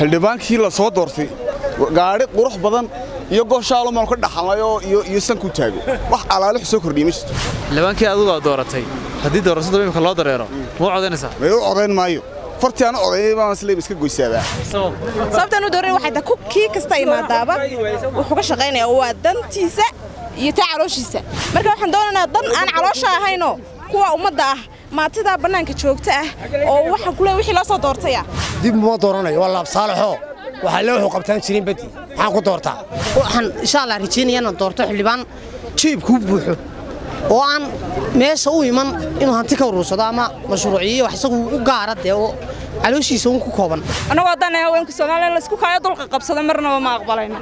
xildhibaankii la soo doortay gaadhi qurux badan iyo gooshaalumaan ka dhaxalnayoo iyo sanku taago wax alaalix soo kordhiya ma jirto xildhibaankii adigu aad dooratay haddii doorashada imika loo dareero ma u codaynaysaa may u codayn maayo fartii aan u codaynay baan isleeb iska goysaabaa sababtaan u dooran waxay tahay kii kasta imaadaaba wuxuu ka shaqaynaya waa dantiisa iyo taa calooshiisa marka waxaan doonaynaa dan aan caloosha ahaynoo kuwa ummadda ah maatidaa bannaanka joogta ah oo waxaan ku leey wixii loo soo doortaya dib uma dooranayo waa laabsaalaxoo waxaa le wuxuu qabtaan jirin badi maxaan ku doortaa waxaan insha allah rajaynaya inaan doorto xildhibaan jiibkuu buuxo oo aan meesha u iman inuu hanti ka urursado ama mashruuciyo wax isagu u gaara dee oo calooshiisa un ku kooban annagoo haddaan haweenka soomaaliya laysku kaayo dulqa qabsado marnaba ma aqbalayno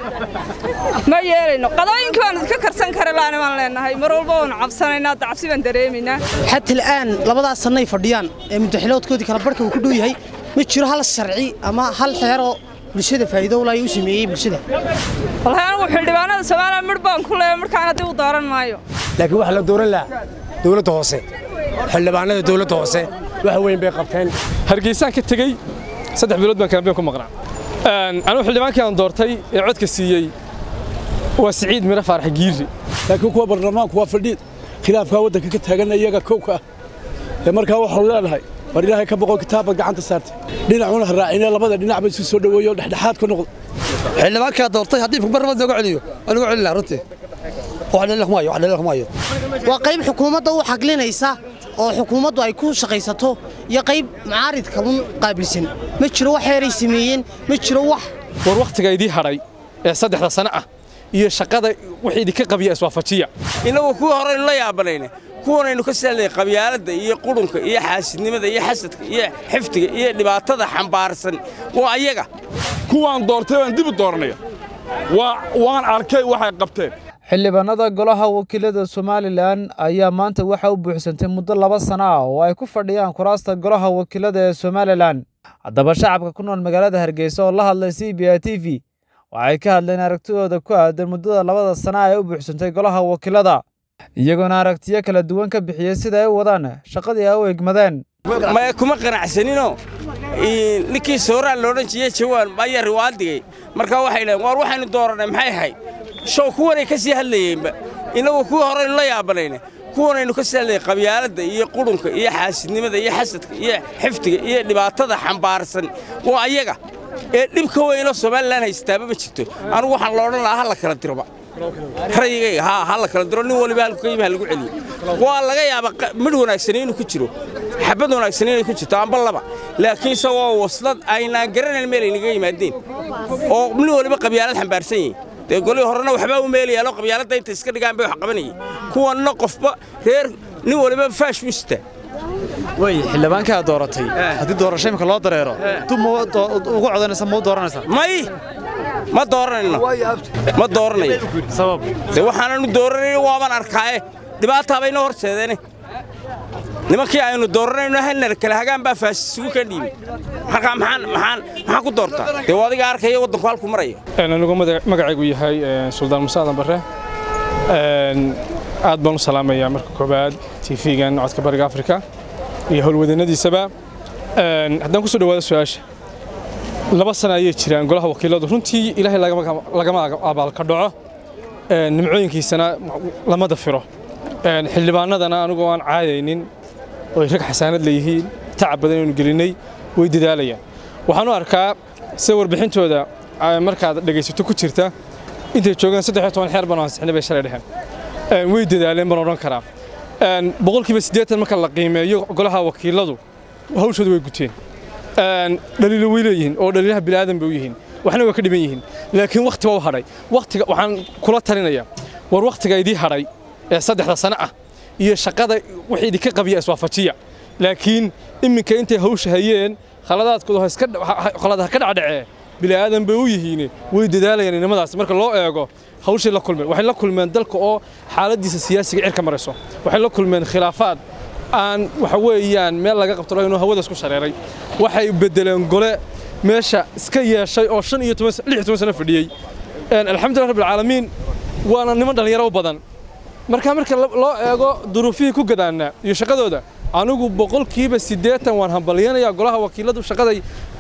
ma yeelayno qadooyinkii baan idinka karsan kara laani baan leenahay mar walba waanu cabsanaynaa hadda cabsi baan dareemaynaa xata al'aan labadaas sannay fadhiyaan ee muddaxiloodkoodii kala barhka uu ku dhow yahay ma jiro hal sharci ama hal xeeroo bulshada faa'iido ulaayo u sameeyey bulshada wallahi anigu xildhibaanada soomaaliya midh baan ku leeya midhkaan haddii u dooran maayo laakiin waxaa la dooran lahaa dowladda hoose xildhibaanada dowladda hoose wax weyn bay qabteen hargeysaan ka tegey saddex bilood baan kaambeen ku maqnaa anigu xildhibaankii aan doortay ee codka siiyey waa siciid miro faarax giiri laakiin kuwa baarlamaanku waa fadhiid khilaafkaa waddanka ka taagan iyaga kowka ah ee markaa waxaanu leenahay war ilaahay ka boqo kitaabbaad gacanta saartay dhinacuna ha raacine labada dhinac ba isu soo dhoweeyo dhexdhexaad ka noqdo xildhibaankaa doortay haddii barnamad looga celiyo waan uga celin lahaa runtii wax dhalila kumaayo wax dhalila kumaayo waa qayb xukuumadda u xaglinaysa oo xukuumaddu ay ku shaqaysato iyo qayb mucaaridka un qaabilsan ma jiro wax heeray sameeyeen ma jiro wax war wakhtiga idii hadhay ee saddexda sano ah iyo shaqada wixii idinka qabiya iswaafajiya innagu kuwii horeynu la yaabanayna kuwanaynu ka saalnay qabyaaladda iyo qudhunka iyo xaasidnimada iyo xasadka iyo xifdiga iyo dhibaatada xambaarsan waa ayaga kuwaan doortay baan dib u dooranaya waan arkay waxay qabteen xildhibaanada golaha wakiilada somalilan ayaa maanta waxa u buuxsantay muddo laba sano ah oo ay ku fadhiyaan kuraasta golaha wakiilada ee somalilan haddaba shacabka ku nool magaalada hargeysa oo la hadlay c b a t v waxay ka hadleen aragtidooda ku aadan muddada labada sana ee u buuxsantay golaha wakiilada iyagoona aragtiyo kala duwan ka bixiyey sida ay u wadaan shaqadii ay u egmadeen maya kuma qanacsaninoo ninkii sooraan loodhan jiye jawaan ayaa riwaadigay markaa waxay dhaheen waar waxaynu doorannay maxay ahayd show kuwanay ka sii hadlayeenba innagu kuwii horeynu la yaabanayna kuwanaynu ka saalnay qabyaaladda iyo qudhunka iyo xaasidnimada iyo xasadka iyo xifdiga iyo dhibaatada xambaarsan waa ayaga ee dhibka weynoo somalilan haystaaba ma jirto anugu waxaan la odhan lahaa ha la kala diroba rayigayga haa ha la kala diro nin waliba halku ka yimi ha lagu celiyo waa laga yaabaa midh wanaagsani inuu ku jiro xabad wanaagsani inay ku jirto amba laba laakiin isagoo waslad aynaan garanayn meel ay naga yimaadeen oo nin waliba qabyaalad xambaarsan yahay dee golihii horena waxbaa u meelayaalo qabyaaladda inta iska dhigaan bay wax qabanayeen kuwanna qofba reer nin waliba faash buu sitaa way xildhibaankii aad dooratay haddii doorasho imika loo dareero dub ma ugu codanaysa ma u dooranaysaa may ma dooranayno ma dooranayo sabab dee waxaananu dooranayn waaban arkaaye dhibaataa baynoo horseedeene nimankii aynu dooranayno hanar kale hagaan baa faasisugu ka dhiibay markaa maxaan maxaan maxaan ku doortaa dee waa adiga arkaya waddanku halku maraya anigu magacaygu yahay suldaan muuse aadan barre aad baan u salaamayaa marka koobaad tv-gan codka bariga afrika iyo howlwadeennadiisaba haddaan ku soo dhawaado su-aasha laba sana ayay jiraan golaha wakiiladu runtii ilaahay lagama abaalka dhaco nimcooyinkiisana lama dafiro xildhibaanadana anigoo aan caadaynin oo ay rag xasaanad leeyihiin tacab badan aynu gelinnay way dadaalayaan waxaan u arkaa sida warbixintooda markaad dhegaysato ku jirta intay joogaan saddex iyo toban xeer baan ansixinay bay shalay dheheen way dadaaleen baan odhan karaa boqolkiiba siddeetan marka la qiimeeyo golaha wakiiladu hawshooda way guteen dhaliilo way leeyihiin oo dhaliilaha bilaadan bay u yihiin waxna way ka dhiban yihiin laakiin wakhti waa u hadhay wakhtiga waxaan kula talinayaa war wakhtiga idii hadhay ee saddexda sano ah iyo shaqada wixii idinka qabiya iswaafajiya laakiin iminka intay hawsha hayeen khaladaadkooda khalad ha ka dhacdhacee bilaadan bay u yihiin way dadaalayaan inamadaas marka loo eego hawshii la kulmeen waxay la kulmeen dalka oo xaaladiisa siyaasiga cirka marayso waxay la kulmeen khilaafaad aan waxa weeyaan meel laga qabto inuu hawada isku shareeray waxay bedeleen gole meesha iska yeeshay oo shan iyo toban lix iyo toban sano fadhiyey alxamdulilah rabbil caalamiin waana niman dhallinyaro u badan marka marka loo eego duruufihii ku gadaana iyo shaqadooda anigu boqolkiiba siddeetan waan hambalyanayaa golaha wakiiladu shaqaday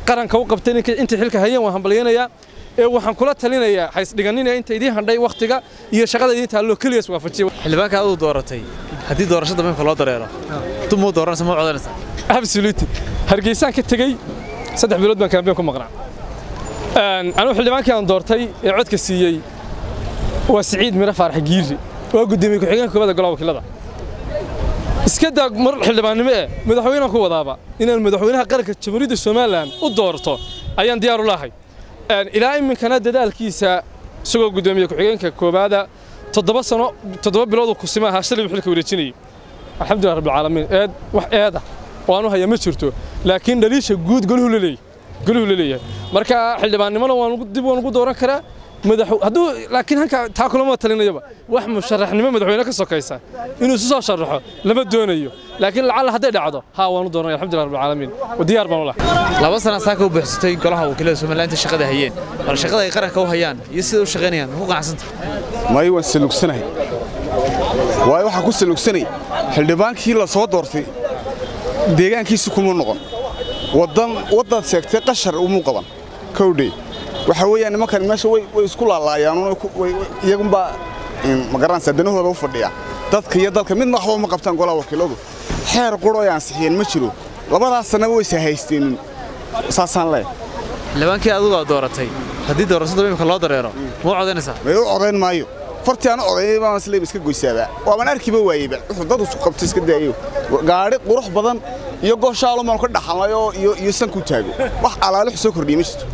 qaranka u qabteen inta xilka hayeen waan hambalyaynayaa ee waxaan kula talinayaa haysdhiganinaya inta idiin handhay wakhtiga iyo shaqada idiin taalloo keliya is waafajiya xildhibaanka aduu dooratay haddii doorashada imika loo dareero dub muu dooranaysa muu codanaysaa absolutely hargeysaan ka tegey saddex bilood baan kaambeen ku maqnaa anigu xildhibaankii aan doortay ee codka siiyey waa siciid miro faarax giiri waa guddoomiye ku-xigeenka koobada golaha wakiilada iska daa mar xildhibaannimo eh madaxweynaan ku wadaaba inaan madaxweynaha qaranka jamhuuriyadda somalilan u doorto ayaan diyaar u lahay ilaa iminkana dadaalkiisa isagoo guddoomiye ku-xigeenka koobaada toddoba sano toddoba bilood kusima ahaa shalay buu xilka wareejinayay alxamdulilah rabbilcaalamiin eed wax eeda oo aanu haya ma jirto laakiin dhaliisha guud goluhu la leeyahay goluhu la leeyahay marka xildhibaannimona waan dib waan ugu dooran karaa madax hadduu laakiin halka taa kulama talinayaba wax musharaxnimo madaxweyne ka sokaysa inuu isu soo sharaxo lama doonayo laakiin lacalla hadday dhacdo haa waan u dooranaya alxamdulilah rabbilcaalamiin diyaar baan u lahay laba sana saaka u buuxsatay golaha wakiilada somalilan inta shaqada hayeen bal shaqada ay qaranka u hayaan iyo sida u shaqaynayaan ku qanacsanta may waan salugsanahay waayo waxaan ku salugsanay xildhibaankii la soo doortay deegaankiisi kuma noqon wadan waddaad sheegtay qashar umuu qaban kowdhey waxa weeyaan nimankan meesha way isku laalaayaan iyagunbaa magaranaysa danahooda u fadhiya dadka iyo dalka midna waxba uma qabtaan golaha wakiiladu xeer quro ay ansixiyeen ma jiro labadaas sannaba waysa haysteenin saasaan leeh xildhibaankii adugaa dooratay haddii doorashada imika loo dareero muu codanaysaa may u codayn maayo fartii aan codaynay baan isleeb iska goysaabaa waaban arkiba waayeyba wuxuu dad isu qabtay iska daayo gaadhi qurux badan iyo gooshaalo maan ka dhaxalnay oo iyo iyo sanku taago wax alaalo soo kordhiyay ma jirto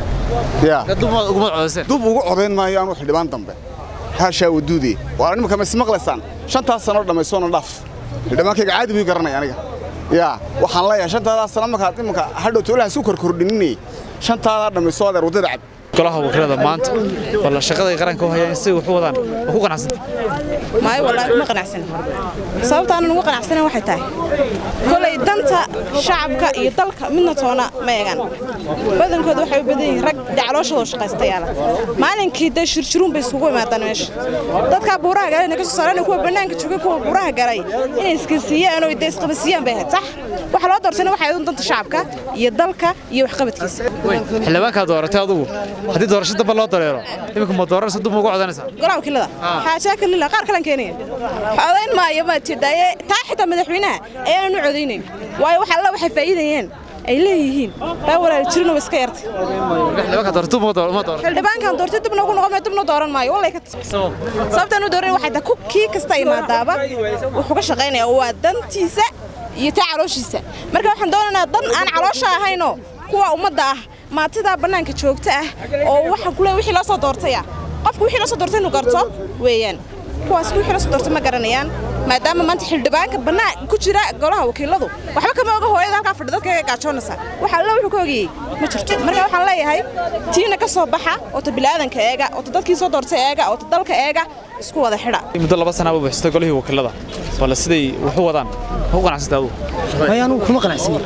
dub ugu codayn maayo aanu xildhibaan dambe haashaa waduude waa nimanka ma ismaqlaysaan shantaas sano dhammaysoona dhaaf xildhibaankayga caadi buu garanaya aniga yaa waxaan leeyahay shantaadaa sano markaad imanka hadhow toolaha isu korkordhininay shantaadaa dhammayso adeer waddada cab golaha wakiilada maanta bal shaqada ay qaranka u hayaan si wax u wadaan waa ku qanacsanta maayo wallaahi kuma qanacsanin sababta aanan ugu qanacsanin waxay tahay kolay danta shacabka iyo dalka midna toona ma eegaan badankooda waxay u badan yihiin rag dacalooshadoo shaqaystayaala maalinkii dee shirjiruun bay isugu imaadaan meesha dadkaa buuraha galay inay ka soo saaraan kuwa bannaanka joogay kuwa buuraha galay inay iskansiiyaan oo dee isqabasiiyaan bay ahayd sax waxa loo doortayna waxay ahayd danta shacabka iyo dalka iyo waxqabadkiisa xildhibaankaa dooratay adugu haddii doorasho damba loo dareero iminka ma dooranaysa dub ma ugu codanaysaa golaha wakiilada xaajaa kalila qaar kalan keenaya codayn maayo ma tidaaye taa xitaa madaxweynaha ayaanu codaynayn waayo wax alla waxay faa'iidayeen ay leeyihiin baa walaal jirin oo iska yartay xildhibaankan doortay dibna ugu noqon dibna dooran maayo wallay ka sababtaan u dooran waxay tahay kii kasta imaadaaba wuxuu ka shaqaynayaa waa dantiisa iyo taa calooshiisa marka waxaan doonaynaa dan aan caloosha ahaynoo kuwa ummadda ah maatidaa bannaanka joogta ah oo waxaan kule wixii loo soo doortaya qofku wixii loo soo doortay inuu garto weeyaan kuwaas wixii loo soo doortay ma garanayaan maadaama maanta xildhibaanka bannaan ku jira golaha wakiiladu waxba kama oga hooyada halkaa fadhi dadka gaajoonaysa waxa alla wuxuu ka ogayey ma jirto marka waxaan leeyahay tiina ka soo baxa oo ta bilaadanka eega oo ta dadkii soo doortay eega oo ta dalka eega isku wada xidha muddo laba sanaa buu buuxsatay golihii wakiilada bal siday wax u wadaan ma ku qanacsantay adugu may anugu kuma qanacsani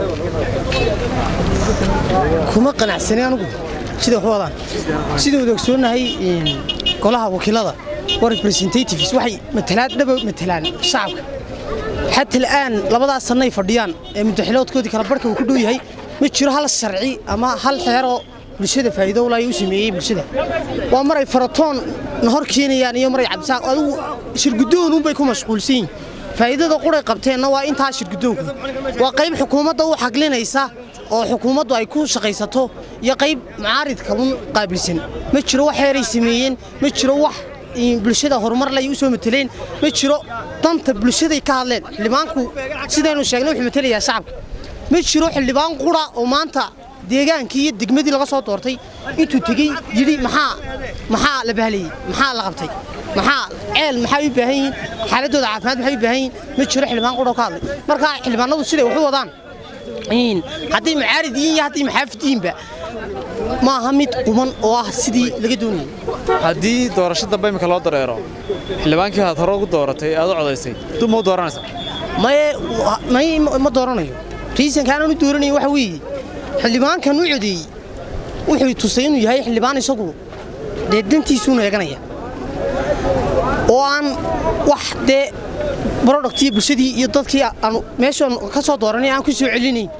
kuma qanacsani anugu sida wax u wadaan sida wada ogsoonnahay golaha wakiilada waa representatives waxay matalaad dhaba matalaan shacabka xata al'aan labadaas sannay fadhiyaan ee muddaxiloodkoodii kala barhka uu ku dhow yahay ma jiro hal sharci ama hal xeeroo bulshada faa'iido ulaya u sameeyey bulshada waa maray faratoon na hor keenayaan iyo maray cabsaan adigu shirguddoonunbay ku mashquulsan yihin faa'iidada quray qabteenna waa intaa shirguddoonku waa qayb xukuumadda u xaglinaysa oo xukuumaddu ay ku shaqaysato iyo qayb mucaaridka un qaabilsan ma jiro wax xeeray sameeyeen ma jiro wax bulshada horumar lay u soo mateleen ma jiro danta bulshaday ka hadleen xildhibaanku sidaynu sheegnay wuxuu matelayaa shacabka ma jiro xildhibaan qura oo maanta deegaankii iyo degmadii laga soo doortay intuu tegey yidhi maxaa maxaa la bahlayey maxaa la qabtay maxaa ceel maxay u baahan yihiin xaaladooda caafimaad maxay u baahan yihiin ma jiro xildhibaan qura oo ka hadlay marka xildhibaanadu siday wax u wadaan hadday mucaarid yihiin iyo hadday maxaafid yihiinba ma aha mid quman oo ah sidii laga doonayay haddii doorasho dambe imika loo dareero xildhibaankii aad hore ugu dooratay aad u codaysay dub ma u dooranaysaa maye may ma dooranayo riisanka aanan u dooranayo waxa weeye xildhibaankan u codeeyey wuxuu tusay inuu yahay xildhibaan isagu dee dantiisuuna eeganaya oo aan wax dee brodhaktiyo bulshadii iyo dadkii aanu meeshaan ka soo dooranay aan ku soo celinayn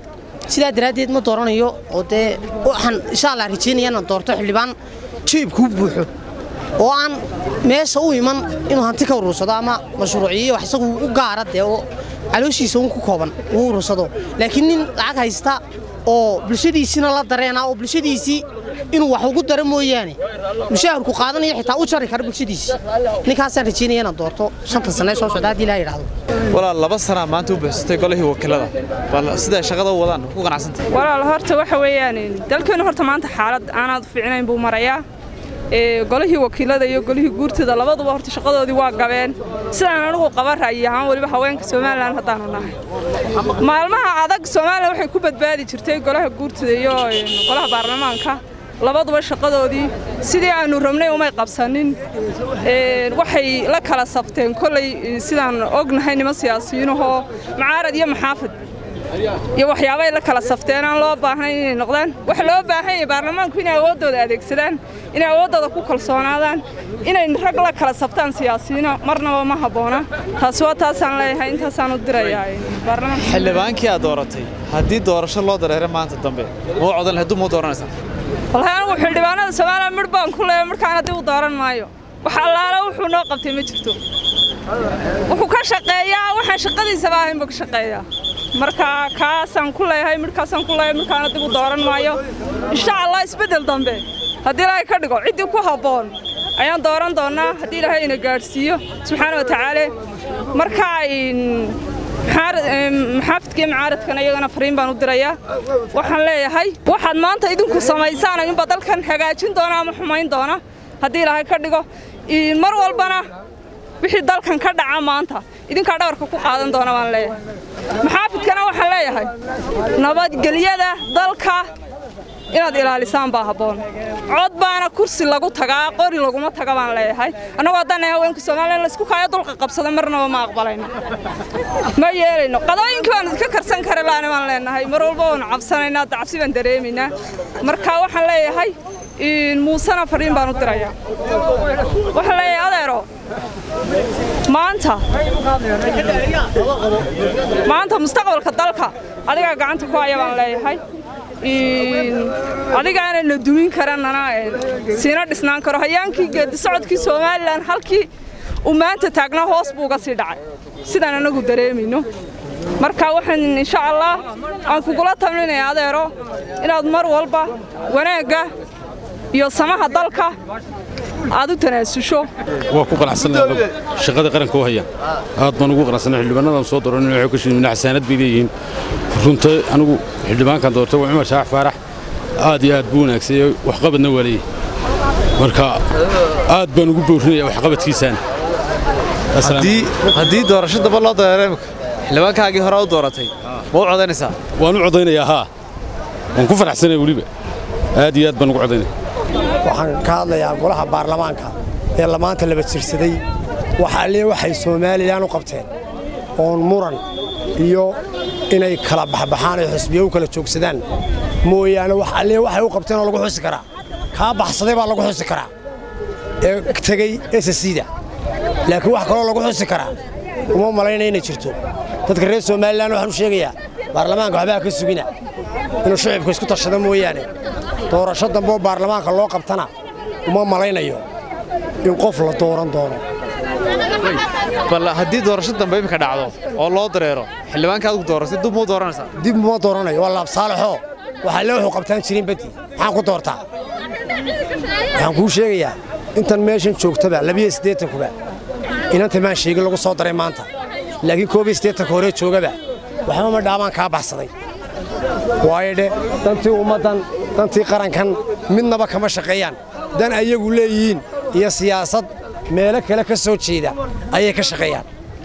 sidaa daraaddeed ma dooranayo oo dee waxaan insha allah rajaynaya inaan doorto xildhibaan jeebkuu buuxo oo aan meesha u iman inuu hanti ka urursado ama mashruuciyo wax isagu u gaara dee oo calooshiisa un ku kooban uu urursado laakiin nin lacag haysta oo bulshadiisina la dareena oo bulshadiisii inuu wax ugu daro mooyaane mushaharku qaadanayo xitaa u jari kara bulshadiisii ninkaasaan rajaynaya inaan doorto shanta sane soo socda haddii ilaha yidhaahdo walaal laba sanaa maanta u buuxsatay golihii wakiilada bal siday shaqada u wadaan ku qanacsantay walaal horta waxa weeyaan dalkeenu horta maanta xaalad aanaad u fiicnayn buu marayaa golihii wakiilada iyo golihii guurtida labaduba horta shaqadoodii waa gabeen sidaan anigu qaba ra'yi ahaan weliba haweenka somalilan haddaanu nahay maalmaha adag somalilan waxay ku badbaadi jirtay golaha guurtida iyo golaha baarlamaanka labaduba shaqadoodii sidii aanu rabnay umay qabsanin waxay la kala sabteen kolley sidaan ognahay niman siyaasiyiinahoo macaarad iyo maxaafid iyo waxyaabay la kala safteen aan loo baahnayn inay noqdaan waxa loo baahan yahay baarlamaanku inay awooddooda adeegsadaan inay awooddooda ku kalsoonaadaan inay rag la kala sabtaan siyaasiyiina marnaba ma habboona taasi waa taasaan leeyahay intaasaan u dirayaa baarlamaanka xildhibaankii aad dooratay haddii doorasho loo dareero maanta dambe muu codan hadduu muu dooranaysaa wallahi anigu xildhibaanada soomaaliya midh baan ku leeyahay markaana dib u dooran maayo wax allaala wuxuu noo qabtay ma jirto wuxuu ka shaqeeyaa waxaan shaqadiisaba ahayn buu ka shaqeeyaa marka kaasaan ku leeyahay midhkaasaan ku leeyahay midhkaana dib u dooran maayo insha allah isbeddel dambe haddii ilaahay ka dhigo ciddii ku habboon ayaan dooran doonnaa haddii ilaahay ina gaadhsiiyo subxaana wa tacaala marka maxaafidka iyo macaaradkana iyagana fariin baan u dirayaa waxaan leeyahay waxaad maanta idinku samaysaan inba dalkan hagaajin doona ama xumayn doona haddii ilaahay ka dhigo mar walbana wixii dalkan ka dhaca maanta idinkaa dhabarka ku qaadan doona baan leeyahay maxaafidkana waxaan leeyahay nabadgelyada dalka inaad ilaalisaan baa habboon cod baana kursi lagu tagaa qori laguma taga baan leeyahay annagoo haddaan haweenka soomaaliya laysku kaayo dulqa qabsada marnaba ma aqbalayno ma yeelayno qadooyinkii baan idinka karsan kara laani baan leenahay mar walba waanu cabsanaynaa cabsi baan dareemaynaa marka waxaan leeyahay muusena fariin baan u dirayaa waxaan leeyahay adeero maanta maanta mustaqbalka dalka adigaa gacanta ku haya baan leeyahay adigaana na dumin karanana siina dhisnaan karo hayaankii geedi socodkii somalilan halkii uu maanta taagnaa hoos buu uga sii dhacay sidaan anagu dareemayno marka waxaan insha allah aan kugula tamlinaya adeero inaad mar walba wanaagga iyo samaha dalka aad u tanaasusho waa ku qanacsannahay shaqada qaranka u hayaan aad baan ugu qanacsannahay xildhibaanadan soo dooran waxay ka shidmin xasaanad bay leeyihiin runta anigu xildhibaankan doortay waa cumar shaax faarax aad iyo aad buu wanaagsanyahay waxqabadna waa leeyahay marka aad baan ugu boorinaya waxqabadkiisaan haddii doorasho daba loo dareero imika xildhibaankaagii hore u dooratay ma u codaynaysaa waan u codaynayaa haa waan ku faraxsanaya weliba aad iyo aad baan ugu codaynaya waxaan ka hadlayaa golaha baarlamaanka ee lamaanta laba jirsaday waxa alle waxay somalilan u qabteen oon muran iyo inay kala baxbaxaan oo xisbiya u kala joogsadaan mooyaane wax alle waxay u qabteen oo lagu xusi karaa kaa baxsaday baa lagu xusi karaa ee tegey esasiida laakiin wax kaloo lagu xusi karaa uma malayna inay jirto dadka reer somalilan waxaan u sheegayaa baarlamaanka waxbaa ka sugina inuu shicibka isku tashado mooyaane doorasho dambe oo baarlamaanka loo qabtana uma malaynayo in qof la dooran doono bal haddii doorasho dambe imika dhacdo oo loo dareero xildhibaanka adigu dooratay dib muu dooranaysaa dib uma dooranayo waa laabsaalaxoo waxaa le wuxuu qabtaan jirin badi maxaan ku doortaa waxaan kuu sheegayaa intan meeshan joogtaba labiyo siddeetankuba inanta maan sheegin lagu soo daray maanta laakiin koob iyo siddeetanka hore joogaba waxba ma dhaabaan kaa baxsaday waayo dhe dantii ummaddan dantii qarankan midnaba kama shaqeeyaan dan ayagu leeyihiin iyo siyaasad meelo kale ka soo jeeda ayay ka shaqeeyaan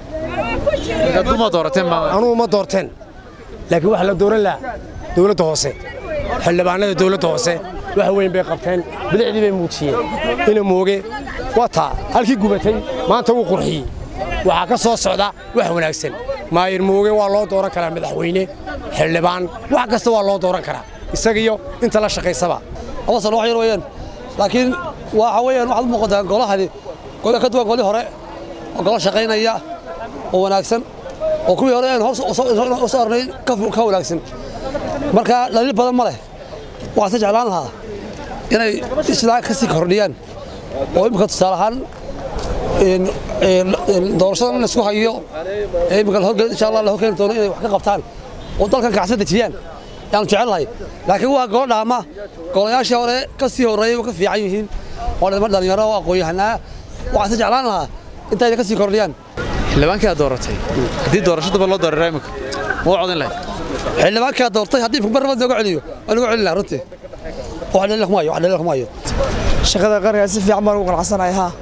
anugu ma doorteen laakiin waxa la dooran lahaa dowladda hoose xildhibaanada dowladda hoose wax weyn bay qabteen bilicdii bay muujiyeen ina mooge waa taa halkii gubatay maanta wuu qurxiyey waxaa ka soo socda wax wanaagsan maayir mooge waa loo dooran karaa madaxweyne xildhibaan wax kasta waa loo dooran karaa isagiyo inta la shaqaysaba laba sano wax yar weeyaan laakiin waxa weeyaan waxaad u muuqataa golahani gole ka duwan golii hore oo golo shaqaynaya oo wanaagsan oo kuwii hore aan hoos u soo arnay ka wanaagsan marka dhaliil badan ma leh waxaan se jeclaan lahaa inay isla ka sii kordhiyaan oo imika tusaale ahaan doorashadan in laisku hayo ee imika lahorge insha allah la horkeeni doono inay wax ka qabtaan oo dalkan kacsan dejiyaan yaanu jecel lahay laakiin waa golo dhaama golayaashii hore ka sii horreeyay ka fiican yihiin oo dhama dhalinyaro oo aqoon-yahanaa waxaan se jeclaan lahaa intayna ka sii kordhiyaan xildhibaankii aad dooratay haddii doorashadaba loo dareero imika ma u codin lahayd xildhibaankaa doortay haddii marnaba looga celiyo waa lagu celin lahaa runtii wax dhalil kuma hayo wax dhalil kuma hayo shaqada qaranka si fiican baan ugu qanacsanahay haa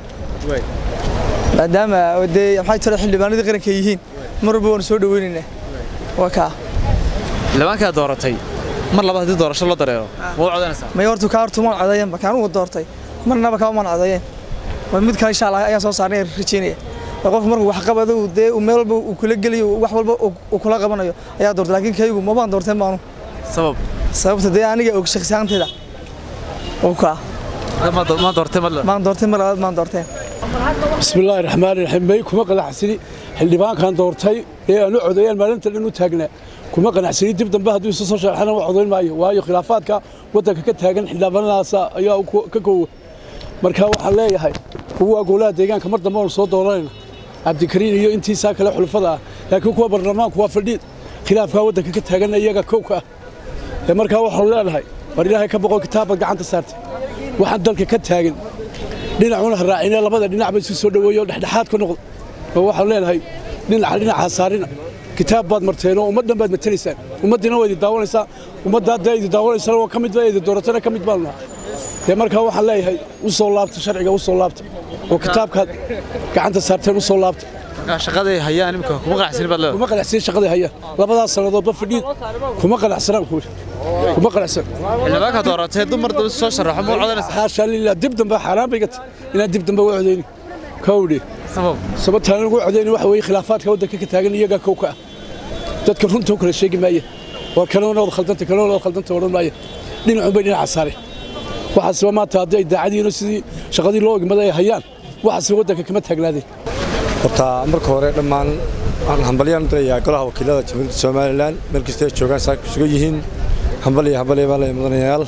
maadaama dee maxay tira xildhibaanadii qaranka yihiin mar walba waan soo dhaweynaynaa waa kaa xildhibaankii aad dooratay mar labaad haddii doorasho loo dareero ma u codanaysaa may hortu kaa hortu maan codayenba kaan ugu doortay marnaba kaba maan codayeen waa mid kale insha allah ayaan soo saarnay rajeynaya qof markuu wax qabado dee meel walba uu kula geliyo wax walba uu kula qabanayo ayaa doortay laakiin kaygu mabaan doorteen baanu sabab sababta dee aniga og shakhsiyaantayda oo kaa maan doorteen maan doorteen mar labaad maan doorteen bismillaahi raxmaani raxiim may kuma qanacsani xildhibaankan doortay ee aan u codayaan maalinta dhan u taagnaa kuma qanacsani dib dambe hadduu isu soo sharxana waa codayn maayo waayo khilaafaadka waddanka ka taagan xildhibaanadaasa ayaa ka koowa marka waxaan leeyahay kuwa golaha deegaanka mar dambe oonu soo dooranayna cabdikariin iyo intiisaa kale xulufada ah laakiin kuwa baarlamaanku waa fadhiid khilaafkaa waddanka ka taagan iyaga kowka ah ee markaa waxaanu leenahay war ilaahay ka boqo kitaabbaad gacanta saartay waxaan dalka ka taagan dhinacuna ha raacine labada dhinacba isu soo dhoweeyo dhexdhexaad ka noqdo oo waxaanu leenahay dhinaca dhinaca saarina kitaab baad marteen oo ummaddan baad matalaysaan ummaddiina waa idi daawanaysaa ummadda haddaa idi daawanaysana waa ka mid baa idi dooratana ka mid baanu nahay dee markaa waxaan leeyahay u soo laabta sharciga u soo laabta oo kitaabkaad gacanta saarteen u soo laabta shaqaday hayaan imika kuma qanacsanin baad leedahay kuma qanacsanin shaqaday hayaan labadaas sannadoodba fadhiid kuma qanacsanaan kuwi kuma qanacsan xildhibaanka dooratay dumar daba soo sharaxo ma u codanaysaa xaashaa lilah dib dambe xaaraan bay gata inaan dib dambe u codayni kowdhi sabab sababtaan ugu codayni waxa weeye khilaafaadka waddanka ka taagan iyagaa kow ka ah dadka runta u kala sheegi maaya war kalena wad khaldanta kalena wad khaldanta odhan maaya dhinacun bay dhinaca saare waxaasba maanta haddii ay daacadiino sidii shaqadii loo igmaday ay hayaan waxaasba waddanka kama taagnaadeen horta marka hore dhammaan waxaan hambalyaan u dirayaa golaha wakiilada jamhuuriyadda somalilan meel kasta ay joogaan saaka sugan yihiin hambalya hambalya baa la mudanayaal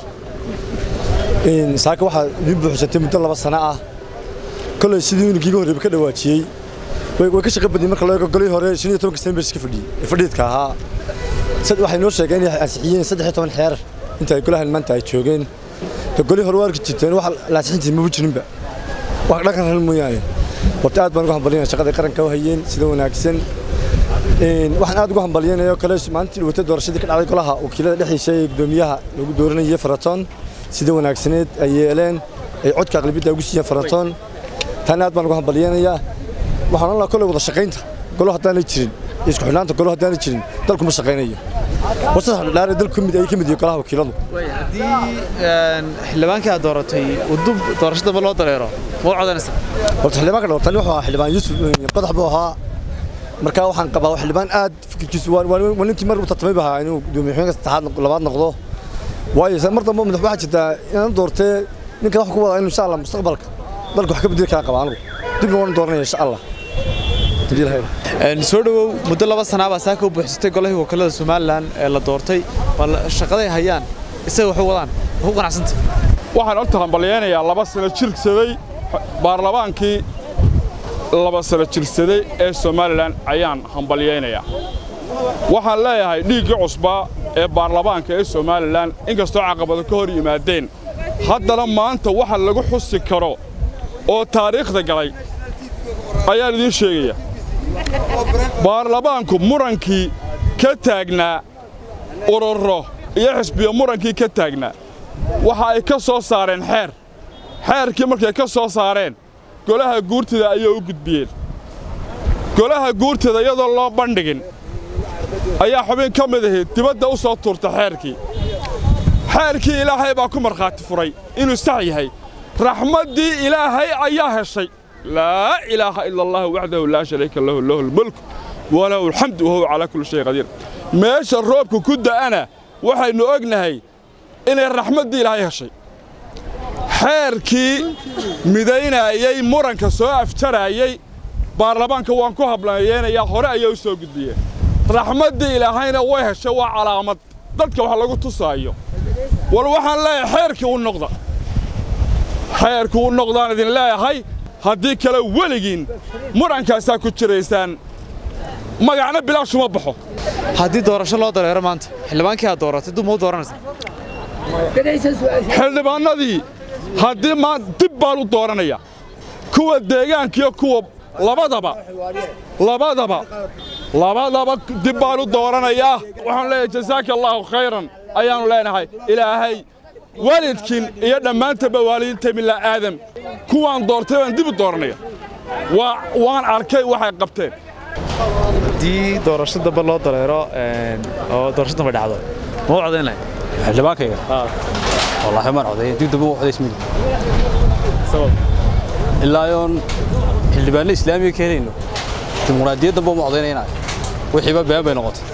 saaka waxaa idin buuxsantay muddo laba sano ah kolay sidii unigiiga horreeba ka dhawaajiyey way ka shaqa badiyey marka loo eego golihii hore shan iyo tobanka sembers ka fadhiyey ee fadhiidka ahaa waxay noo sheegeen inay ansixiyeen saddex iyo toban xeer inta ay golahan maanta ay joogeen golihii hore waa arki jirteen wax la ansixin jirin maba jirinba wax dhaqan hal mooyaane horta aad baan ugu hambalyanaya shaqada qaranka u hayeen sida wanaagsan waxaan aad ugu hambalyanaya kale maalintii dhawatay doorashadii ka dhacday golaha wakiilada dhexdiisa ee gudoomiyaha lagu dooranayay faraton sida wanaagsaneed ay yeeleen ay codka aqlabiyadda ugu siiyeen faraton taana aad baan ugu hambalyanayaa waxaan ohan lahaa kolley wada shaqaynta golo haddaanay jirin iyo isku xidhnaanta golo haddaanay jirin dalku ma shaqaynayo warsaddex dhaare dalku kamid ay ka mid yihiin golaha wakiiladu haddii xildhibaankii aad dooratay uu dub doorashadaba loo dareero ma u codanaysaa horta xildhibaanka dhawrtani wuxuu ahaa xildhibaan yuusuf qodax buu ahaa markaa waxaan qabaa xildhibaan aad fikirkiisu waa ninkii mar u tartamay baa inuu gudoomiye saddexaad labaad noqdo waayo mar dambe madax waxaa jirtaa inaan doortee ninkan wax ku wada inuu insha allah mustaqbalka dalka wax ka bedeli karaa qaba anigu dibna waan dooranaya insha allah soo dhowow muddo laba sanaabaa saaka u buuxsatay golahii wakiilada somalilan ee la doortay bal shaqaday hayaan isaga waxu wadaan ma ku qanacsanta waxaan horta hambalyaynayaa laba sano jirsaday baarlamaankii laba sano jirsaday ee somalilan ayaan hambalyaynayaa waxaan leeyahay dhiiggii cusbaa ee baarlamaanka ee somalilan inkastoo caqabado ka hor yimaadeen haddana maanta waxa lagu xusi karo oo taariikhda galay ayaan idiin sheegaya baarlamaanku murankii ka taagnaa ururo iyo xisbiyo murankii ka taagnaa waxa ay ka soo saareen xeer xeerkii markay ka soo saareen golaha guurtida ayay u gudbiyeen golaha guurtida iyadoo loo bandhigin ayaa xubin ka mid ahayd dibadda u soo tuurta xeerkii xeerkii ilaahay baa ku markhaati furay inuu sax yahay raxmaddii ilaahay ayaa heshay laa ilaaha ila allah waxdahu laa shariika lahu lahu lmulk walahu alxamdu wahuwa calaa kulli shay qadiir meesha roobka ku da'ana waxaynu ognahay inay raxmaddii ilaahay heshay xeerkii midaynaayey muranka soo afjaraayey baarlamaanka waan ku hablayeenayaa hore ayay u soo gudbiyeen raxmaddii ilaahayna way heshay waa calaamad dadka wax lagu tusaayo wal waxaan leeyahay xeerkii u noqda xeerkii u noqdaan idin leeyahay haddii kale weligiin murankaasaa ku jiraysaan magacna bilaashuma baxo haddii doorasho loo dareero maanta xildhibaankii aad dooratay dub ma u dooranaysa xildhibaannadii haddii maa dib baan u dooranaya kuwa deegaankiyo kuwa labadaba labadaba labadaba dib baan u dooranayaa waxaan leeyahay jasaaka allaahu khayran ayaannu leenahay ilaahay waalidkiin iyo dhammaantaba waalidiinta mila aadam kuwaan doortay baan dib u dooranaya waan arkay waxay qabteen haddii doorasho dambe loo dareero oo doorasho dambe dhacdo ma u codayn lahayd xildhibaankayga wallaahi maan codeeyay dib dambe u codaysmidi ilaa yoon xildhibaanno islaamiga ka helayno dimuqraadiyad dambe uma codaynaynayo wixiiba been bay noqotay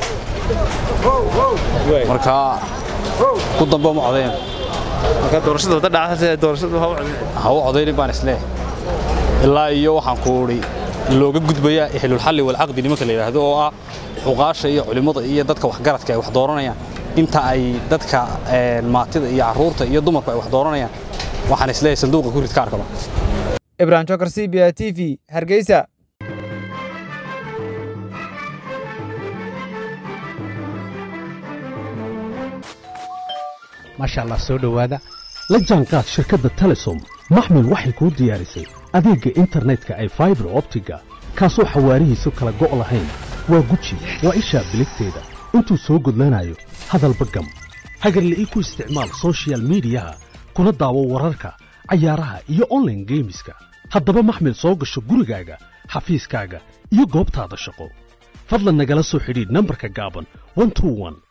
marka ku dambe uma codayn marka doorashada wadda dhacda doorashada ha u codayn ha u codaynin baan isleeyahay ilaa iyo waxaan ku udhi looga gudbayaa ehlulxalli walcaqdi nimanka la yidhaahdo oo ah xuqaasha iyo culimmada iyo dadka waxgaradka ay wax dooranayaan inta ay dadka maatida iyo carruurta iyo dumarku ay wax dooranayaan waxaan isleeyahay sanduuqa ku rid kaarkaba ibrahim jokar c b a t v hargeysa maasha allah soo dhowaada la jaanqaad shirkadda telesom maxmil waxay kuu diyaarisay adeegga internetka ay faibar optiga kaasoo xawaarihiisu kala go' lahayn waa guji waa ishaa biligteeda intuu soo gudlanayo hadalba gam hagarle ii ku isticmaal sochial midiyaha kuna daawo wararka cayaaraha iyo onlaine geemiska haddaba maxmil soo gasho gurigaaga xafiiskaaga iyo goobtaada shaqo fadlan nagala soo xidhiidh nambarka gaaban